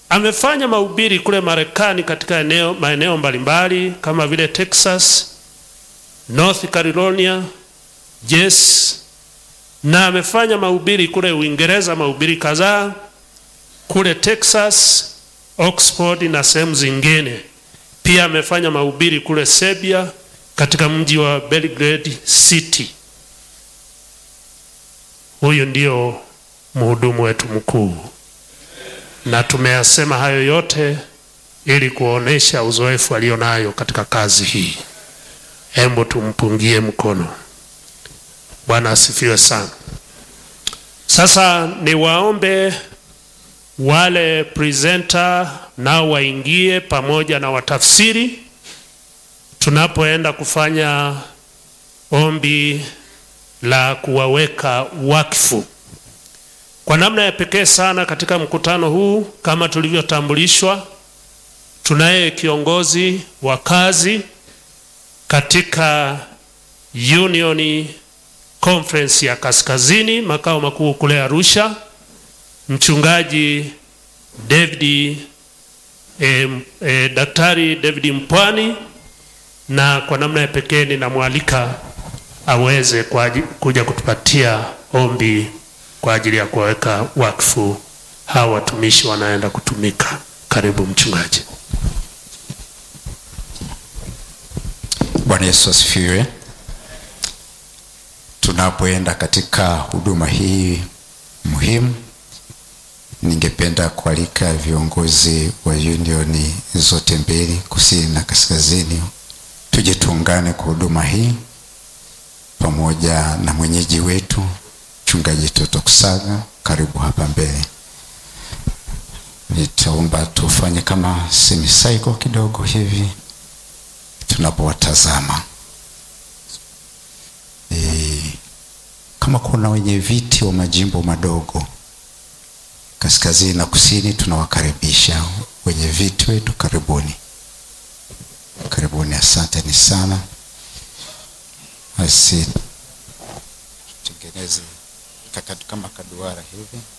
amefanya mahubiri kule Marekani katika eneo, maeneo mbalimbali kama vile Texas, North Carolina, Jess, na amefanya mahubiri kule Uingereza, mahubiri kadhaa kule Texas, Oxford na sehemu zingine. Pia amefanya mahubiri kule Serbia katika mji wa Belgrade City. Huyu ndio mhudumu wetu mkuu, na tumeyasema hayo yote ili kuonesha uzoefu alionayo katika kazi hii. Hebu tumpungie mkono. Bwana asifiwe sana. Sasa niwaombe wale presenter nao waingie pamoja na watafsiri tunapoenda kufanya ombi la kuwaweka wakfu. Kwa namna ya pekee sana katika mkutano huu, kama tulivyotambulishwa, tunaye kiongozi wa kazi katika Union Conference ya Kaskazini, makao makuu kule Arusha, mchungaji David e, e, Daktari David Mpwani, na kwa namna ya pekee ninamwalika aweze kwa kuja kutupatia ombi kwa ajili ya kuwaweka wakfu hawa watumishi wanaenda kutumika. Karibu mchungaji. Bwana Yesu asifiwe. Tunapoenda katika huduma hii muhimu, ningependa kualika viongozi wa unioni zote mbili, kusini na kaskazini, tuje tuungane kwa huduma hii pamoja na mwenyeji wetu mchungaji Toto Kusaga. Karibu hapa mbele. Nitaomba tufanye kama semicycle kidogo hivi tunapowatazama e, kama kuna wenye viti wa majimbo madogo kaskazini na kusini, tunawakaribisha wenye viti wetu, karibuni, karibuni, asanteni sana. Basi tengeneze kama kaduara hivi.